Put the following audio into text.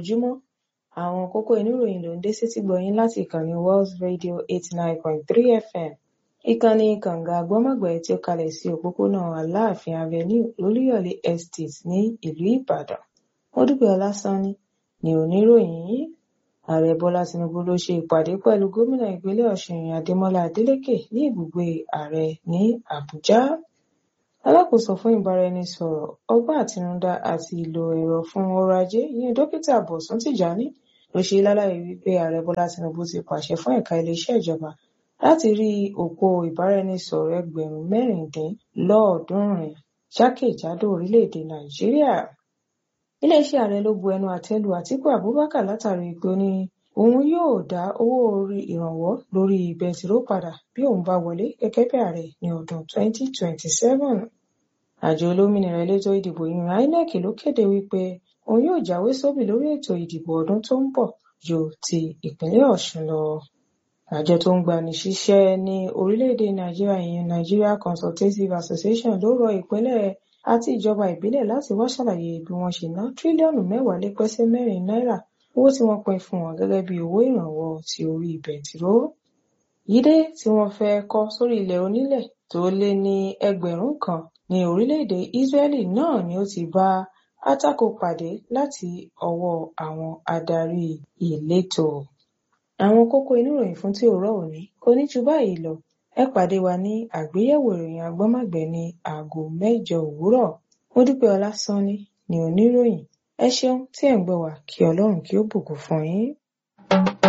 ojúmọ́ àwọn kókó inú ìròyìn ló ń dé sétí gbọ̀yìn láti ìkànnì World Radio eighty nine point three FM ìkànnì kànga àgbọ́mọ̀gbẹ́ tí ó kalẹ̀ sí òpópónà Aláàfin Avenue Olúyọ̀lé Estate ní ìlú Ìbàdàn Mọ́dúpẹ́ Ọlásánní ni oníròyìn yìí ààrẹ Bọ́lá Tinubu ló ṣe ìpàdé pẹ̀lú gómìnà ìpínlẹ̀ Ọ̀ṣun Adémọ́lá Adélékè ní ibùgbé ààrẹ ní Àbújá alákòóso fún ìbáraẹnisọ̀rọ̀ ọgbọ́n àtinúdá àti ìlò ẹ̀rọ fún ọrọ̀ ajé ìyẹn dókítà Bọ̀sún Tìjání ló ṣe lálàyé wípé ààrẹ Bọ́lá Tinubu ti pàṣẹ fún ẹ̀ka iléeṣẹ́ ìjọba láti rí òpó ìbáraẹnisọ̀rọ̀ ẹgbẹ̀rún mẹ́rìndínlọ́ọ̀ọ́dúnrún jákèjádò orílẹ̀-èdè Nàìjíríà iléeṣẹ́ ààrẹ ló bu ẹnu àtẹ́ lu Àtíkù Abubakar látàrí pé ó ní òun yóò dá owó orí ìrànwọ́ lórí bẹntiró padà bí òun bá wọlé gẹ́gẹ́ bí ààrẹ ní ọdún 2027 àjọ olómìnira elétò ìdìbò yìnyín INEC ló kéde wípé òun yóò jáwé sóbì lórí ètò ìdìbò ọdún tó ń bọ̀ ju ti ìpínlẹ̀ Ọ̀ṣun lọ àjọ tó ń gbani síṣẹ́ ní orílẹ̀-èdè Nàìjíríà ìyẹn Nigeria Consultative Association ló rọ ìpínlẹ̀ àti ìjọba ìbílẹ̀ láti wá ṣàlàyé bí wọ́n ṣe ná tírílíọ̀nù mẹ́wàá lé pẹ́sẹ́ mẹ́rin náírà owó tí wọ́n pín fún wọn gẹ́gẹ́ bí owó ìrànwọ́ ti orí bẹntiró. Yídé tí wọ́n fẹ́ kọ́ sórí ilẹ̀ onílẹ̀ tó lé ní ẹgbẹ̀rún kan ní orílẹ̀-èdè Israeli náà ni ó ti bá àtakò pàdé láti ọwọ́ àwọn adarí ìletò. Àwọn kókó inú ìròyìn fún tí òórọ̀ òní kò ní ju báyìí lọ ẹ pàdé wa ní àgbéyẹ̀wò ìròyìn agbọ́mọ̀gbẹ́ ní aago mẹ́jọ òwúrọ̀ Mọ́dúpẹ́ Ọlásánní ni oníròyìn ẹ ṣeun tí ẹ̀ ń gbọ́ wá kí Ọlọ́run kí ó bùkún fún yín.